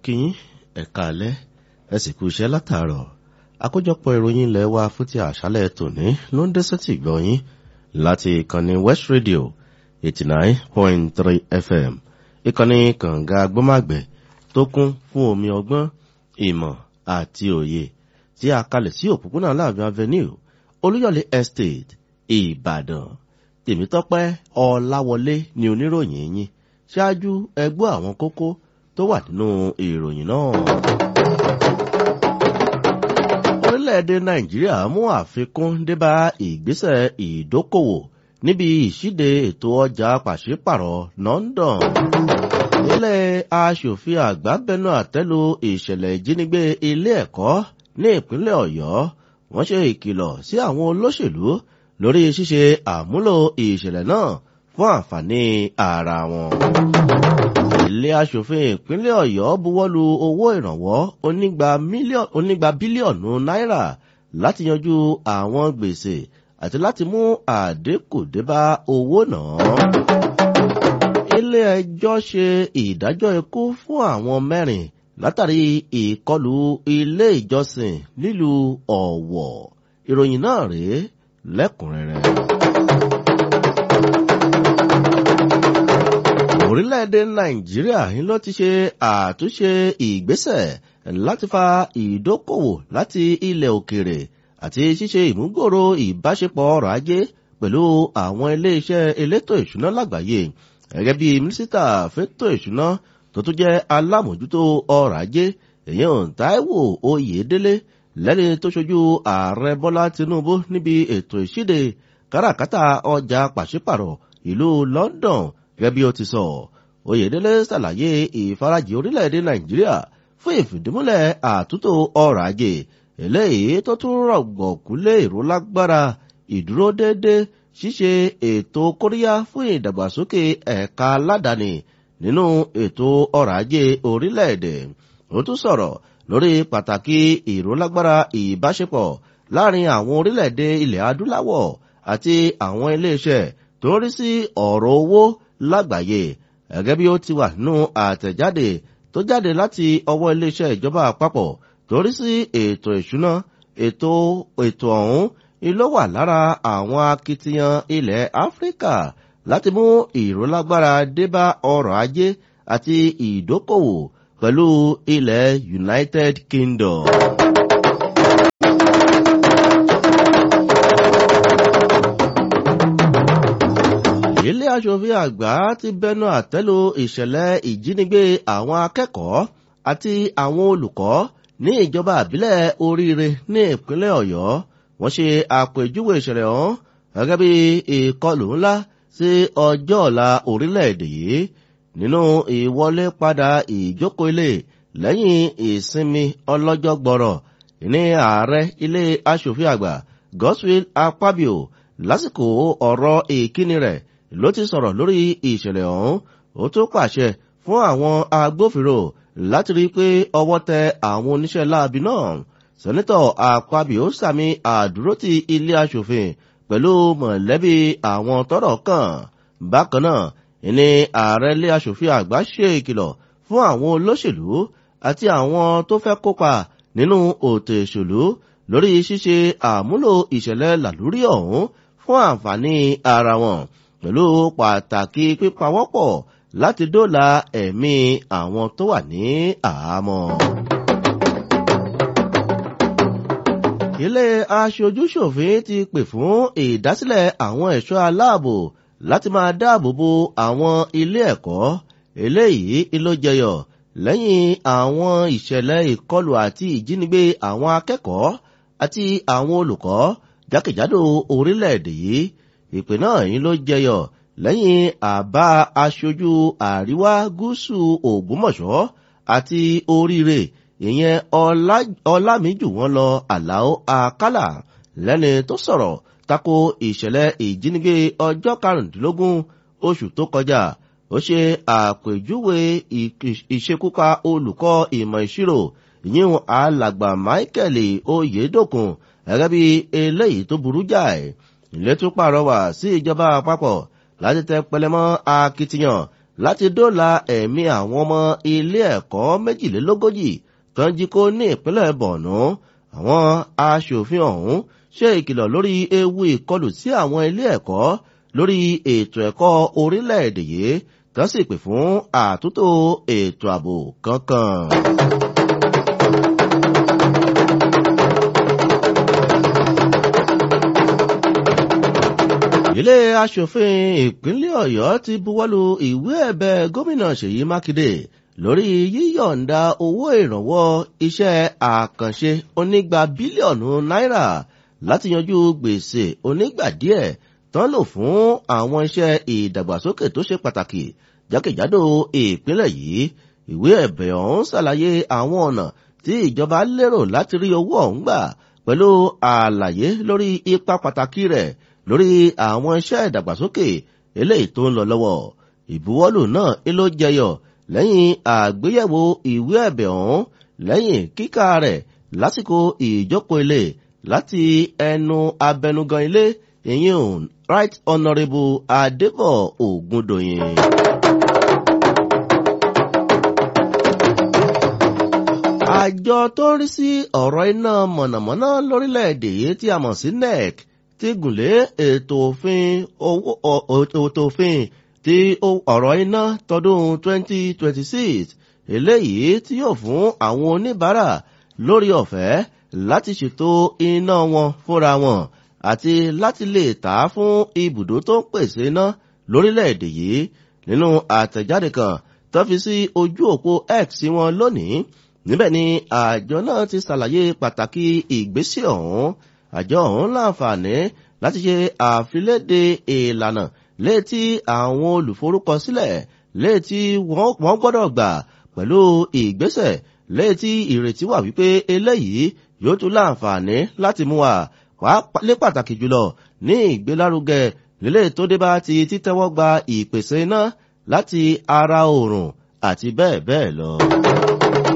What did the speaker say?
kí yín ẹ̀ka alẹ́ ẹ sì kú iṣẹ́ látàárọ̀ àkójọpọ̀ ìròyìn ilẹ̀ wa fún ti àṣálẹ̀ tòní ló ń dé sétí gbọ́ yín láti ìkànnì West Radio eighty nine point three FM ìkànnì kànga gbọ́màgbẹ̀ tó kún fún omi ọgbọ́n ìmọ̀ àti òye tí a kalẹ̀ sí òpópónà Láàbí Avenue Olúyọ̀lé Estate Ìbàdàn Tèmítọ́pẹ́ Ọláwọlé ni oníròyìn yín ṣáájú ẹgbọ́ àwọn kókó tó wà nínú ìròyìn náà. orílẹ̀-èdè Nàìjíríà mú àfikún débá ìgbésẹ̀ ìdókòwò níbi ìṣíde ètò ọjà pàṣípàrọ̀ London. ilé aṣòfin àgbà bẹnu àtẹ́lu ìṣẹ̀lẹ̀ ìjínigbé ilé ẹ̀kọ́ ní ìpínlẹ̀ Ọ̀yọ́ wọ́n ṣe ìkìlọ̀ sí àwọn olóṣèlú lórí ṣíṣe àmúlò ìṣẹ̀lẹ̀ náà fún àǹfààní ara wọn. ilé aṣòfin ìpínlẹ̀ Ọ̀yọ́ buwọ́lu owó ìrànwọ́ onígba bílíọ̀nù náírà láti yanjú àwọn gbèsè àti láti mú àdínkù débá owó náà. ilé ẹjọ́ ṣe ìdájọ́ ikú fún àwọn mẹ́rin látàrí ìkọlù ilé ìjọsìn nílùú Ọ̀wọ̀ ìròyìn náà rèé lẹ́kùnrẹ́rẹ́. orílẹ̀-èdè nàìjíríà ń ló ti ṣe àtúnṣe ìgbésẹ̀ láti fa ìdókòwò láti ilẹ̀ òkèrè àti ṣíṣe ìmúgbòòrò ìbáṣepọ̀ ọrọ̀ ajé pẹ̀lú àwọn ilé-iṣẹ́ elétò ìṣúná lágbàáyé gẹ́gẹ́ bí mínísítà fẹ́tò ìṣúná tó tún jẹ́ alámòjútó ọrọ̀ ajé èèyàn Táíwò Oyèdélé lẹ́ni tó ṣojú ààrẹ Bọ́lá Tinubu níbi ètò ìṣíde káràkátà ọjà pàṣípàrọ̀ ìlú London gẹ́gẹ́ bí ó ti sọ Oyèdélé ṣàlàyé ìfarajì orílẹ̀-èdè Nàìjíríà fún ìfìdímúlẹ̀ àtúntò ọrọ̀ ajé eléyìí tó tún rọ̀gbọ̀kú lé ìrólágbára ìdúró déédé ṣíṣe ètò kóríyá fún ìdàgbàsókè ẹ̀ka aládàáni nínú ètò ọrọ̀ ajé orílẹ̀-èdè ó tún sọ̀rọ̀ lórí pàtàkì ìrólágbára ìbáṣepọ̀ láàrin àwọn orílẹ̀-èdè ilẹ̀ adúláwọ̀ àti àwọn iléeṣẹ́ tó ń rí sí ọ̀rọ̀ owó lágbàáyé gẹ́gẹ́ bí ó ti wà nínú àtẹ̀jáde tó jáde láti ọwọ́ iléeṣẹ́ ìjọba àpapọ̀ tó rí sí ètò ìṣúná ètò ètò ọ̀hún ló wà lára àwọn akitiyan ilẹ̀ Áfíríkà láti mú ìrólágbára débá ọrọ̀ ajé àti ìdókòwò pẹ̀lú ilẹ̀ United Kingdom. ilé aṣòfin àgbà ti bẹnu àtẹ́lu ìṣẹ̀lẹ̀ ìjínigbé àwọn akẹ́kọ̀ọ́ àti àwọn olùkọ́ ní ìjọba àbílẹ̀ oríire ní ìpínlẹ̀ Ọ̀yọ́ wọ́n ṣe àpèjúwe ìṣẹ̀lẹ̀ ọ̀hún gẹ́gẹ́ bí ìkọlù ńlá sí ọjọ́ ọ̀la orílẹ̀-èdè yìí nínú ìwọlé padà ìjókòó ilé lẹ́yìn ìsinmi ọlọ́jọ́ gbọ́rọ̀ ní ààrẹ ilé aṣòfin àgbà Godswill Akpabio lásìkò ọ̀rọ̀ ìkíni rẹ̀ ló ti sọ̀rọ̀ lórí ìṣẹ̀lẹ̀ ọ̀hún ó tún pàṣẹ fún àwọn agbófinró láti rí i pé ọwọ́ tẹ àwọn oníṣẹ́ láabi náà sẹ́nitọ̀ Akpabio sàmì àdúrótì ilé aṣòfin pẹ̀lú mọ̀lẹ́bí àwọn tọ́rọ̀ kàn bákan náà ìní ààrẹ ilé aṣòfin àgbà ṣe ìkìlọ̀ fún àwọn olóṣèlú àti àwọn tó fẹ́ kópa nínú òtò ìṣèlú lórí ṣíṣe àmúlò ìṣẹ̀lẹ̀ làlúrí ọ̀hún fún àǹfààní ara wọn pẹ̀lú pàtàkì pípawọ́pọ̀ láti dóòlà ẹ̀mí àwọn tó wà ní àhámọ́. ilé aṣojúṣòfin ti pè fún ìdásílẹ̀ àwọn ẹ̀ṣọ́ aláàbò láti máa dáàbò bo àwọn ilé ẹ̀kọ́ eléyìí ló jẹyọ lẹ́yìn àwọn ìṣẹ̀lẹ̀ ìkọlù àti ìjínigbé àwọn akẹ́kọ̀ọ́ àti àwọn olùkọ́ jákèjádò orílẹ̀-èdè yìí ìpè náà yìí ló jẹyọ lẹ́yìn àbá aṣojú àríwá gúúsù ògbómọ̀ṣọ́ àti oríire ìyẹn ọlámíjù wọn lọ àlàó àkàlà lẹ́ni tó sọ̀rọ̀ tako ìṣẹ̀lẹ̀ ìjínigbé ọjọ́ karùndínlógún oṣù tó kọjá ó ṣe àpèjúwe ìṣekúpa olùkọ́ ìmọ̀ ìṣirò ìyẹn alàgbà Michael Oyèdòkun gẹ́gẹ́ bí eléyìí tó burú jáì ilé tún pàrọwà sí ìjọba àpapọ̀ láti tẹ pẹlẹmọ́ akitiyan láti dóòlà ẹ̀mí àwọn ọmọ ilé ẹ̀kọ́ méjìlélógójì tó ń jí kó ní ìpínlẹ̀ Borno àwọn aṣòfin ọ̀hún ṣe ìkìlọ̀ lórí ewu ìkọlù sí àwọn ilé ẹ̀kọ́ lórí ètò ẹ̀kọ́ orílẹ̀-èdè yìí tó sì pè fún àtúntò ètò ààbò kankan. ilé aṣòfin ìpínlẹ̀ Ọ̀yọ́ ti buwọ́lu ìwé ẹ̀bẹ̀ gómìnà Ṣèyí Mákindé lórí yíyọ̀ǹda owó ìrànwọ́ iṣẹ́ àkànṣe onígba bílíọ̀nù náírà láti yanjú gbèsè onígbà díẹ̀ tán lò fún àwọn iṣẹ́ ìdàgbàsókè tó ṣe pàtàkì jákèjádò ìpínlẹ̀ yìí ìwé ẹ̀bẹ̀ ọ̀hún ṣàlàyé àwọn ọ̀nà tí ìjọba lérò láti rí owó ọ̀hún gbà pẹ̀lú àlàyé lórí ipa pàtàkì rẹ̀ lórí àwọn iṣẹ́ ìdàgbàsókè eléyìí tó ń lọ lọ́wọ́ ìbuwọ́lù náà ló jẹyọ lẹ́yìn àgbéyẹ̀wò ìwé ẹ̀bẹ̀ ọ̀hún lẹ́yìn kíkà rẹ̀ lásìkò ìjókòó ilé láti ẹnu abẹnugan ilé ìyẹn right honourable adébọ̀ ògúndòyìn. àjọ tó ń rí sí ọ̀rọ̀ iná mọ̀nàmọ́ná lórílẹ̀‐èdè yìí tí a mọ̀ sí nec ti gùnlé ètò òfin ètò òfin ti ọ̀rọ̀ iná tọdún 2026 eléyìí tí yóò fún àwọn oníbàárà lórí ọ̀fẹ́ láti ṣètò iná wọn fúnra wọn àti láti lè tà á fún ibùdó tó ń pèsè iná lórílẹ̀‐èdè yìí nínú àtẹ̀jáde kan tó fi sí ojú òpó X wọn lónìí níbẹ̀ ni àjọ náà ti ṣàlàyé pàtàkì ìgbésẹ̀ ọ̀hún àjọ ọ̀hún láǹfààní láti ṣe àfiléde ìlànà létí àwọn olùforúkọsílẹ̀ létí wọ́n gbọ́dọ̀ gbà pẹ̀lú ìgbésẹ̀ létí ìrètí wà wípé eléyìí yóò tún láǹfààní láti mú wa lé pàtàkì jùlọ ní ìgbélárugẹ lílé tó dé bá ti títẹ́wọ́ gba ìpèsè iná láti ara oòrùn àti bẹ́ẹ̀ bẹ́ẹ̀ lọ.